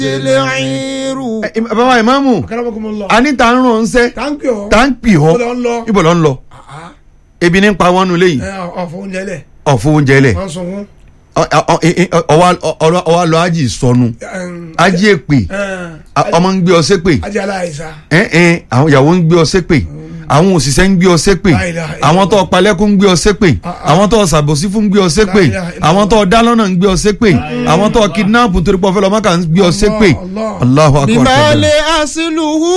tẹlẹ̀ẹ́rù. Ẹ, ẹ, bàbá ìmáàmù Akramakumullah. a ní ta ń ràn ń sẹ́ táǹkì ọ̀ ta ń pì họ́ Ibo lọ ń lọ? ibo lọ ń lọ ebi ní pa wọnú léyìí ẹ ọ̀fọ̀ oúnjẹ lẹ̀ ọ̀fọ̀ oúnjẹ lẹ̀ wọ́n sunkún. ọwọ́ lọ ájì sọnù ájì èpè a- ọmọ ń gbé ọ ṣépè ajé aláìsá. ẹ ẹ àwọn ìyàwó ń gbé ọ ṣépè àwọn òṣìṣẹ́ ń gbé ọ ṣépè La ilaha illallah. àwọn tó palẹ́kùn ń gbé ọ ṣépè Ah, ah. àwọn tó ṣàbòsí fún ń gbé ọ ṣépè La ilaha illallah. àwọn tó dálọ́nà ń gbé ọ ṣépè àwọn tó kidnap torí pọ̀ fẹ́ lọ́mọ kà ń gbé ọ ṣépè Allah. Allahu akbar bimale asiluhu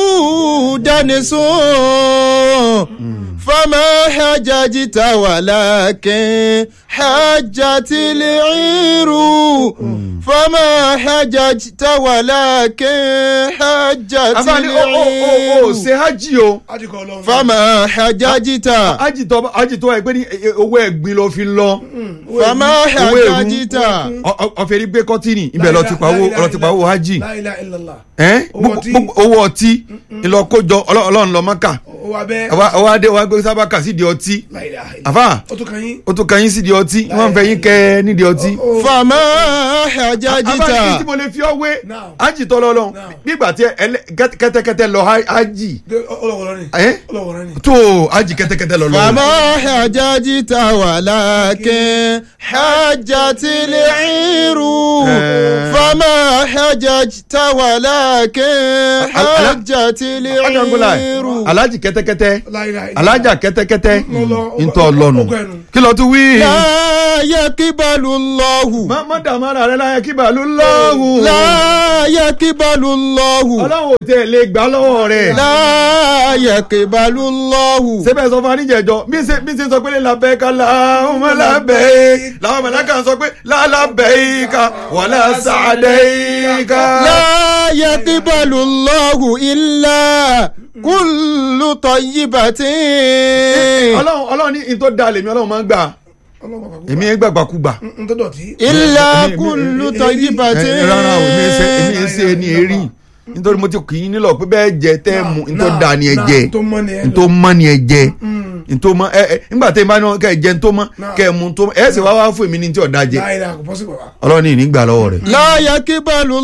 danisun fama hajajita walakin hajjatili iru fama hajajita walakin àfààní hajjatili o o o o iru ṣe hajj o ajé kọ́ lọ́wọ́. fama hajajita hajj tó hajj tó ẹ pé ní e- e- owó ẹ̀gbin ló fi lọ fama owó èrú. hajajita Ọ- ọ- ọ̀fẹ́ rí gbé kọ́tìnì ibẹ̀ lọ ti pa owó lọ ti pa owó hajj La ilaha illallah. ẹ́ Owó gbogbo- ọtí. gbogbo- owó ọtí ìlọkójọ Ọlọ́- ọlọ́run lọ mọ́kà ó wà bẹ́ẹ̀. ọwọ́ adé wa gbé sábàkà sídìí ọtí La ilaha illallah. àfà ó tún kàn yín. ó tún kàn yín sídìí ọtí wọ́n fẹ́ yín kẹ́ nídìí ọtí. Ó- fama àfà ní tí hajajita mo lè fi ọ wé Now. hajj tó lọ lọ Now. nígbà tí ẹlẹ- kẹ́tẹ́- kẹ́tẹ́kẹ́tẹ́ lọ ha- hajj Dé- ó- ọlọ́wọ́ lọ́rin. ẹ́ ọlọ́wọ́ lọ́rin. tó hajj kẹ́tẹ́kẹ́tẹ́ lọ lọ. فما حججت ولكن حجت العير فما حججت ولكن حجت العير alájì kẹ́tẹ́kẹ́tẹ́ La ilaha illallah. alájà kẹ́tẹ́kẹ́tẹ́ Lọ́lọ́- ntọ́ lọ́nu ó kẹnu. kí ló tún wí. لا يقبل الله má má dààmú ara rẹ láyé kí bàálù lọ́hùn. لا يقبل الله ọlọ́run ò tẹ̀ lè gbà lọ́wọ́ rẹ̀. لا يقبل الله sẹ́bẹ̀ sọ fún aníjẹ̀jọ́ bí ṣe bí ṣe sọ pé labẹ́ ká láhùnmọ́ labẹ́ làwọn mọ̀lẹ́kà sọ pé lálàbẹ́ ká wàlá sàdẹ́ ká. لا يقبل الله إلا كل طيبة ọlọ́run ọlọ́run ní ìtọ́ da lèmi ọlọ́run máa ń gbà ọlọ́wọ́ kàkú. èmi ẹ̀ gbàgbàkúgbà. n tó dọ̀tí. إلا èmi- كل ẹ طيبة ẹ, rárá o èmi ẹsẹ èmi ẹsẹ ni èrí nítorí mo ti kì í nílò pé bẹ́ẹ̀ jẹ tẹ́ mu ntọ́ da ni ẹ jẹ tó mọ́ ni ẹ lọ. ntọ́ mọ́ ni ẹ jẹ ntọ́ mọ́ ẹ ẹ nígbà tẹ́ ẹ bá ní wọn kẹ́ ẹ jẹ ntọ́ mọ́ Náà. kẹ́ ẹ mu ntọ́ mọ́ ẹ sì wá wá fún èmi ní tí ọ̀dà jẹ La ilaha kò pọ́sibọ̀ wa. ọlọ́run ní ìní gbà lọ́wọ́ rẹ̀. لا يقبل